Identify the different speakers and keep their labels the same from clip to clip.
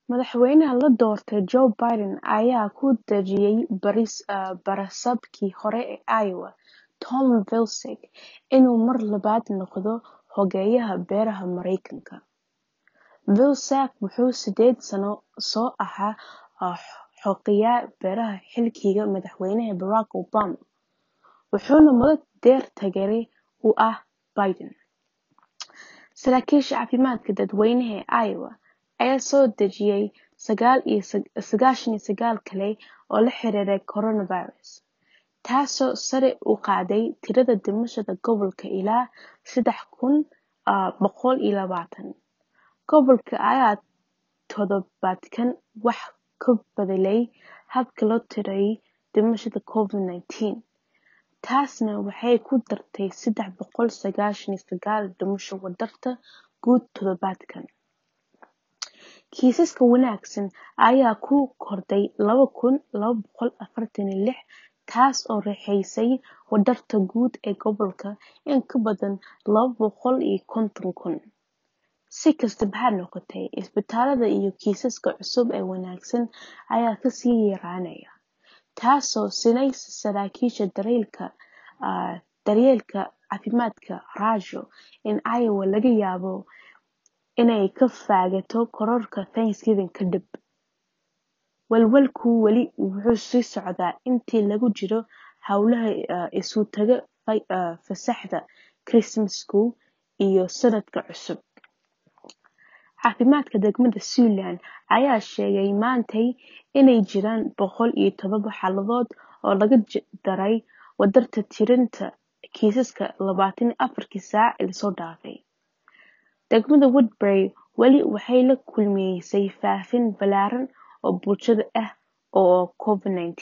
Speaker 1: Madaxweynaha la doortay Joe Biden ayaa ku dejiyay barasaabkii hore ee Iowa, Tom Vilsack, inuu mar labaad noqdo Xogeyaha Beeraha Mareykanka. Vilsack wuxuu sideed sano soo ahaa Xogeyaha Beeraha xilligii madaxweyne Barack Obama, wuxuuna muddo dheer taageere u ahaa Biden. Saraakiisha caafimaadka dadweynaha ee Iowa ayaa soo dejiyay sagaashan iyo sagaal kale oo la xiriira coronavirus, taasoo sare u qaaday tirada dhimashada gobolka ilaa sedax kun boqol iyo labaatan. Gobolka ayaa toddobaadkan wax ka beddelay habka loo tirayo dhimashada Covid-19, taasna waxay ku dartay sedax boqol sagashan iyo sagaal dhimasho wadarta guud toddobaadkan. Kiisaska wanaagsan ayaa ku kordhay laba kun laba boqol afartan iyo lix, taas oo riixaysa wadarta guud ee gobolka in ka badan laba boqol iyo konton kun. Si kastaba ha noqotee, isbitaalada iyo kiisaska cusub ee wanaagsan ayaa ka sii yaraanaya, taasoo siinaysa saraakiisha daryeelka caafimaadka rajo in Iowa laga yaabo inay ka fogaato kororka Thanksgiving ka dib. Walwalku weli wuu sii socdaa intii lagu jiro hawlaha isu taga fasaxa Kirismaska iyo Sanadka Cusub. Caafimaadka degmada Siouxland ayaa sheegay maantay inay jiraan boqol iyo todoba xaaladood oo laga daray wadarta tirinta kiisaska labatan iyo afarkii saac ee la soo dhaafay. Degmada Woodbury weli waxay la kulmaysay faafin ballaaran oo bulshada ah oo Covid-19.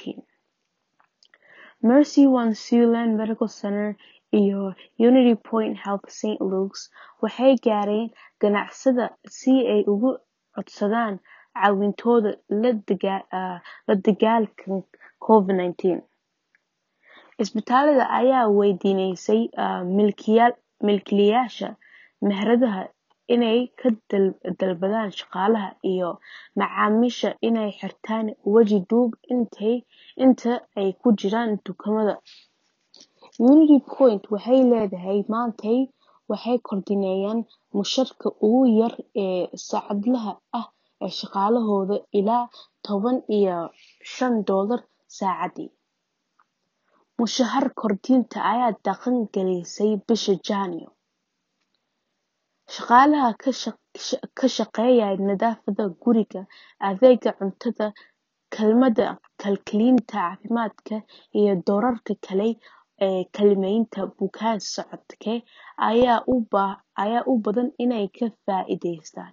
Speaker 1: Mercy One Siouxland Medical Center iyo Unity Point Health St. Luke's waxay gaareen ganacsatada si ay uga codsadaan caawintooda la dagaallanka Covid-19. Isbitaalada ayaa weydiistay milkiilayaasha meheradaha inay ka dalbadaan shaqaalaha iyo macaamiisha inay xirtaan waji duub inta ay ku jiraan dukaamada. Unity Point waxay leedahay maantay waxay kordhinayaan mushaarka ugu yar ee saacadlaha ah ee shaqaalahooda ilaa toban iyo shan doolar saacaddii. Mushahar kordhinta ayaa dhaqan galisay bishii Janaayo. Shaqaalaha ka shaqeeya nadaafadda guriga, adeegga cuntada, kaalmada kalkaaliyeyaasha caafimaadka, iyo doorarka kale ee kaalmaynta bukaan socodka ayaa u badan inay ka faa'iidaystaan.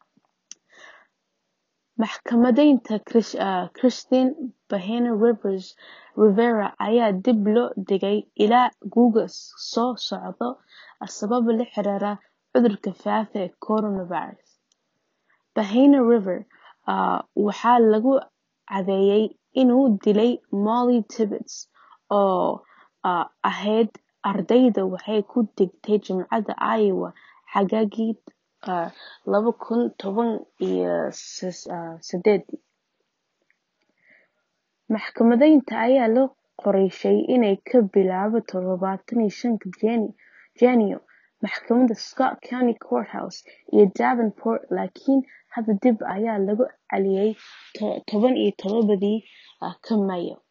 Speaker 1: Maxkamadaynta Christine Blasey Rivera ayaa dib loo dhigay ilaa guga soo socda sababo la xiriira cudurka faafa ee coronavirus. Blasey Rivera waxaa lagu cadeeyay inuu dilay Molly Tibbetts, oo ahayd ardayda wax ku dhigtay Jaamacadda Iowa xagaagii laba kun toban iyo sideedii. Maxkamadaynta ayaa la qorsheeyay inay ka bilaabato labatan iyo shanka Janaayo maxkamadda Scott County Courthouse ee Davenport laakiin hadda dib ayaa loogu celiyay toban iyo todobada Maayo.